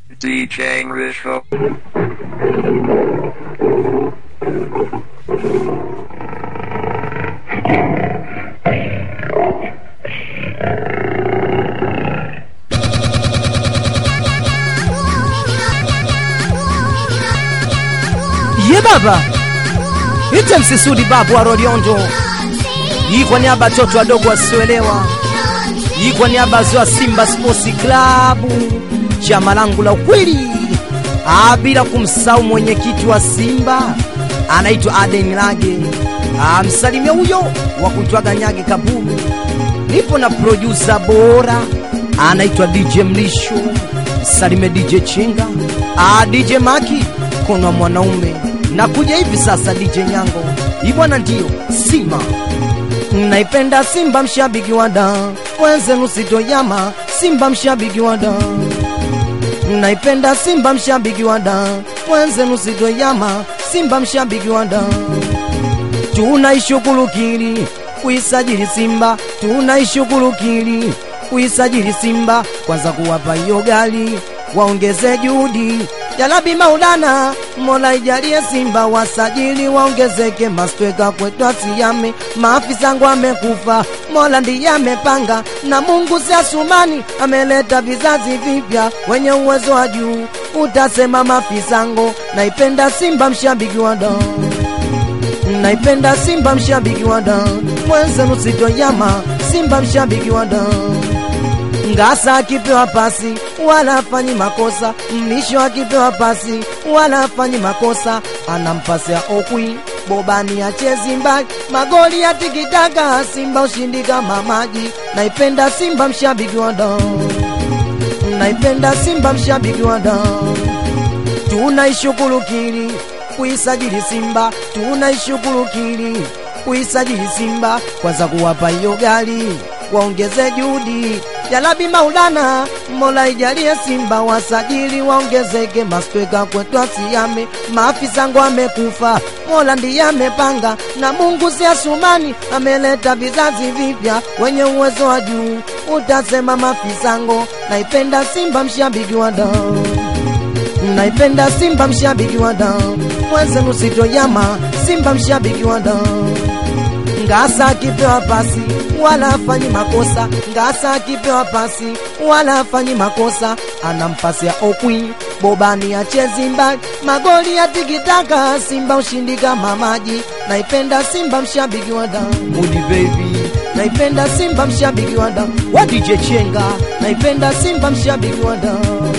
DJ Risho. ye baba ite msisudi babu wa Roriondo hii kwa niaba ya watoto wadogo wasioelewa hii kwa niaba ya Simba Sports Club chama langu la ukweli Ah, bila kumsahau mwenyekiti wa Simba anaitwa Aden Lage Ah, msalimia huyo wa kuitwaga Nyage Kabulu nipo na producer bora anaitwa DJ Mlisho msalime DJ Chinga ah, DJ Maki kono mwanaume na kuja hivi sasa DJ Nyango hii bwana ndio Simba naipenda Simba mshabiki wa da wenzenu sitoyama Simba mshabiki wa da naipenda Simba mshabiki wa da wenzenu sitoyama Simba mshabiki wa da tunaishughulikili kuisajili Simba, tunaishughulikili kuisajili Simba, kwanza kuwapa hiyo gari waongeze juhudi Jalabi Maulana, Mola ijalie Simba wasajili waongezeke, mastweka kwetu asiyame, maafisa wangu amekufa, Mola ndiye amepanga, na Mungu si asumani, ameleta vizazi vipya wenye uwezo wa juu. Utasema mafisango, naipenda Simba mshabiki wa damu naipenda Simba mshabiki wa da mwenzenu sitoyama Simba mshabiki wa da Ngasa akipewa pasi wala afanyi makosa, Mlisho akipewa pasi wala afanyi makosa, anampasia Okwi Bobani achezi mbali, magoli ya tikitaka, Simba ushindi kama maji. Naipenda Simba mshabiki wa da, naipenda Simba mshabiki wa da tunaishughulikili kuisajili Simba, tunaishughulikili kuisajili Simba, kwanza kuwapa hiyo gari waongeze juhudi. Jalabi Maulana, Mola ijalie Simba wasajili waongezeke, mastweka kwetu asiyame, maafisa wangu amekufa, Mola ndiye amepanga, na Mungu si asumani, ameleta vizazi vipya wenye uwezo wa juu. Utasema mafisango, naipenda Simba mshabiki wa damu naipenda Simba mshabiki wa damu, mwenzenu sitoyama Simba mshabiki wa damu. Ngasa akipewa pasi wala afanyi makosa, Ngasa akipewa pasi wala afanyi makosa, anampasia Okwi Bobani achezi mbali, magoli ya tikitaka, Simba ushindi kama maji. Naipenda Simba mshabiki wa damu, Mudi baby naipenda Simba mshabiki wa damu, wa DJ Chenga naipenda Simba mshabiki wa damu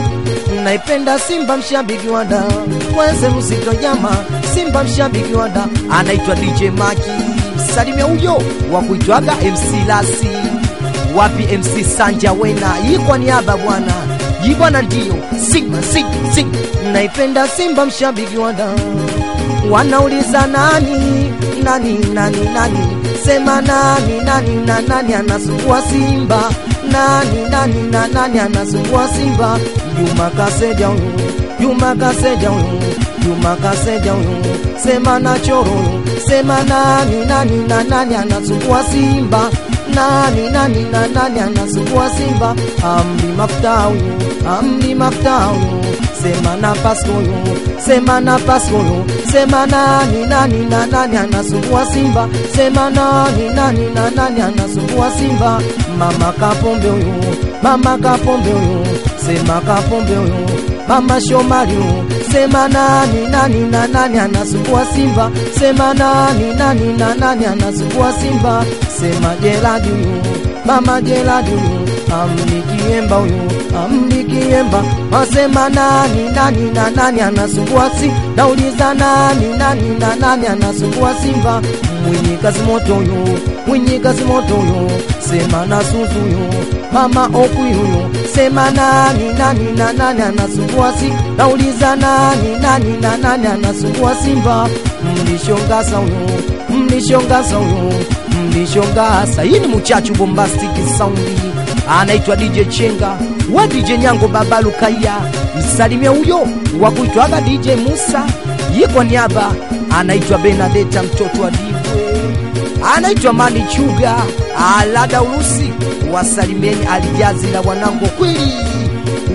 naipenda Simba mshabiki wa da mwenze mzito jama Simba mshabiki wa da anaitwa DJ Maki salimia huyo wa kuitwaga MC Lasi wapi MC Sanja Wena hii kwa niaba bwana hii bwana ndio Simba Simba Simba naipenda Simba mshabiki wa da wanauliza nani nani nani nani sema nani nani na nani anasumbua Simba nani nani na nani anasumbua Simba Juma Kaseja huyu Juma Kaseja huyu Juma Kaseja huyu sema na choro huyu sema nani nani na nani anasumbua Simba nani nani na nani anasumbua Simba amri mafuta huyu amri mafuta huyu sema na Pasco huyu sema na Pasco huyu sema nani nani na nani anasumbua Simba sema nani nani na nani anasumbua Simba mama Kapombe huyu mama Kapombe huyu sema Kapombe huyu mama Shomari huyu sema nani nani na nani anasumbua Simba sema nani nani na nani anasumbua Simba sema Jeradi huyu mama Jeradi huyu amnikiemba huyu amnikiemba wasema nani nani na nani anasumbua si nauliza nani nani na nani anasumbua Simba mwenye kazi moto huyu mwenye kazi moto huyu sema na Suzu huyu mama Okwi huyu sema nani nani na nani anasumbua si nauliza nani nani na nani anasumbua Simba mlishongasa huyu mlishongasa huyu mlishongasa hii ni muchachu bombastic saundi anaitwa DJ Chenga wa DJ Nyango Baba Lukaya, msalimia huyo wa kuitwaga DJ Musa. Ye kwa niaba anaitwa Benadeta mtoto wa Dibwe, anaitwa Mani Chuga Alada Urusi, wasalimieni Alijazi na wanangu kweli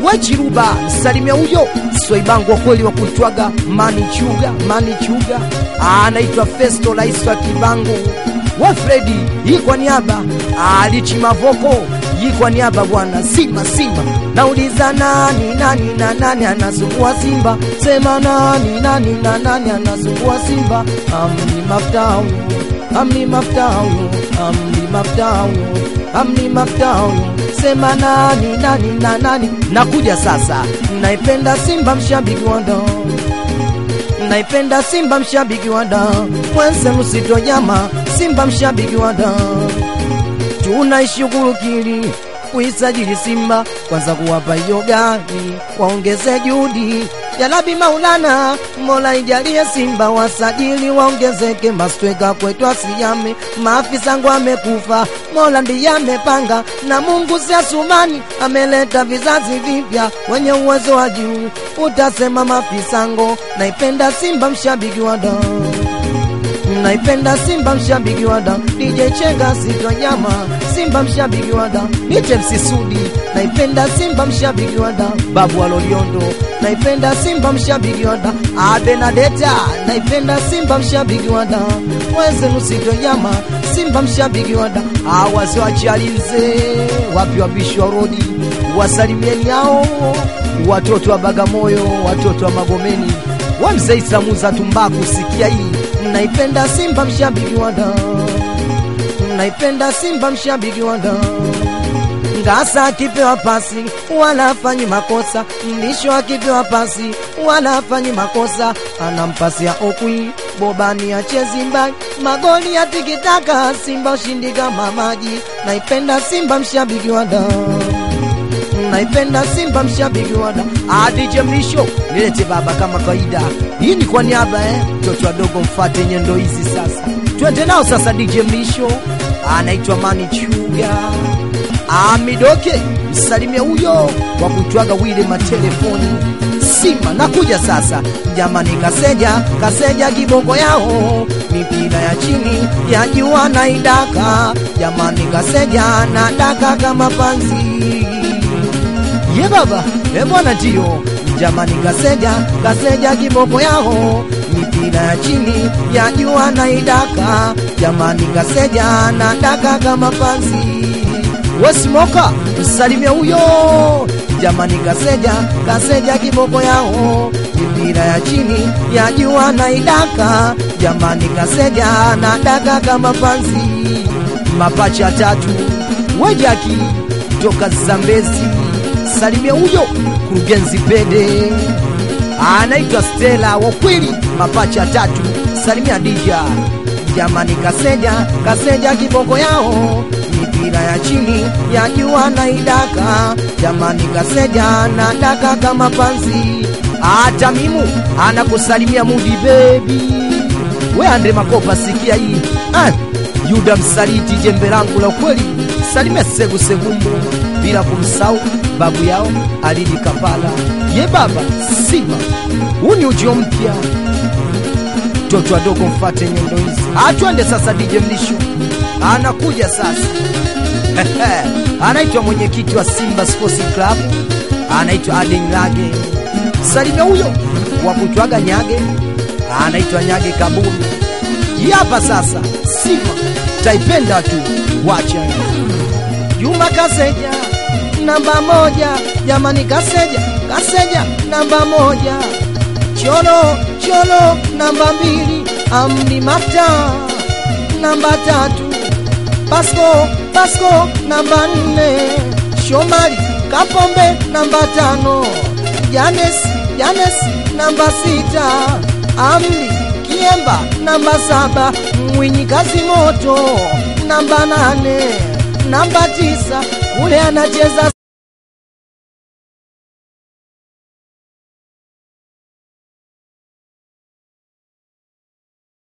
wechiruba msalimia huyo swaibangu wa kweli wa kuitwaga mani chuga mani chuga anaitwa festo rais wa kibangu wa fredi hii kwa niaba alichi mavoko hii kwa niaba bwana simba simba nauliza nani nani na nani anasumbua simba sema nani nani na nani anasumbua simba amni maftau amni maftau amni maftau amni maftau sema nani nani na nani nakuja sasa naipenda simba mshabiki wa ndoo naipenda simba mshabiki wa da mwenzenu sitojama simba mshabiki wa da tunaishughulikili kuisajili simba kwanza kuwapa hiyo gari waongeze juhudi jalabi maulana mola ijalie simba wasajili waongezeke mastweka kwetu asiyame maafisa ngo amekufa mola ndiye amepanga na mungu si asumani ameleta vizazi vipya wenye uwezo wa juu utasema mafisango naipenda simba mshabiki wa damu naipenda simba mshabiki wa da DJ Chenga sitonyama simba mshabiki wa da Nite Msisudi naipenda simba mshabiki wa da Babu wa Loliondo naipenda simba mshabiki wa da Abenadeta naipenda simba mshabiki wa da Wenzenu sitonyama simba mshabiki wa da Awazi wa Chalinze wapi wabishi wa rodi wasalimieni hao watoto wa Bagamoyo watoto wa Magomeni wamzeisamuza tumbaku sikia hii naipenda simba mshabiki wa da naipenda simba mshabiki wa da ngasa akipewa pasi wala afanyi makosa mlisho akipewa pasi wala afanyi makosa anampasia okwi bobani achezimba magoli ya tikitaka simba ushindi kama maji naipenda simba mshabiki wa da naipenda simba mshabiki wada adije mlisho nilete baba kama kawaida hii ni kwa niaba eh mtoto wadogo mfate nyendo hizi sasa twende nao sasa dj mlisho anaitwa mani chuga amidoke msalimia huyo wa kutwaga wile matelefoni simba nakuja sasa jamani kaseja kaseja kiboko yao mipira ya chini ya jua na idaka jamani kaseja na daka kama panzi ye baba e bwana ndio jamani kaseja kaseja kiboko yao mipira ya chini ya jua na idaka jamani kaseja na daka kama panzi wesimoka msalimia huyo jamani kaseja kaseja kiboko yao mipira ya chini ya jua na idaka jamani kaseja na daka kama panzi mapacha tatu wejaki toka zambezi salimia huyo kurugenzi pede anaitwa stela wakwili mapacha tatu salimia dija jamani kaseja kaseja kiboko yao mipira ya chini ya jua na idaka jamani kaseja na daka kama panzi hata mimu anakusalimia mudi bebi we andre makopa sikia hii ah, yuda msaliti jembe langu la ukweli salimia segu segumbu bila kumsau babu yao alidi kapala ye baba simba huu ni ujio mpya toto wadogo mfate nyendo hizi atwende sasa dj mlisho anakuja sasa anaitwa mwenyekiti wa simba sports club anaitwa aden lage salimia huyo wa kutwaga nyage anaitwa nyage kaburu hapa sasa simba taipenda tu wacha juma kaseja namba moja jamani kaseja kaseja namba moja cholo cholo namba mbili amdi mafta namba tatu pasko pasko namba nne shomari kapombe namba tano janes janes namba sita amdi kiemba namba saba mwinyi kazi moto namba nane namba tisa ule anacheza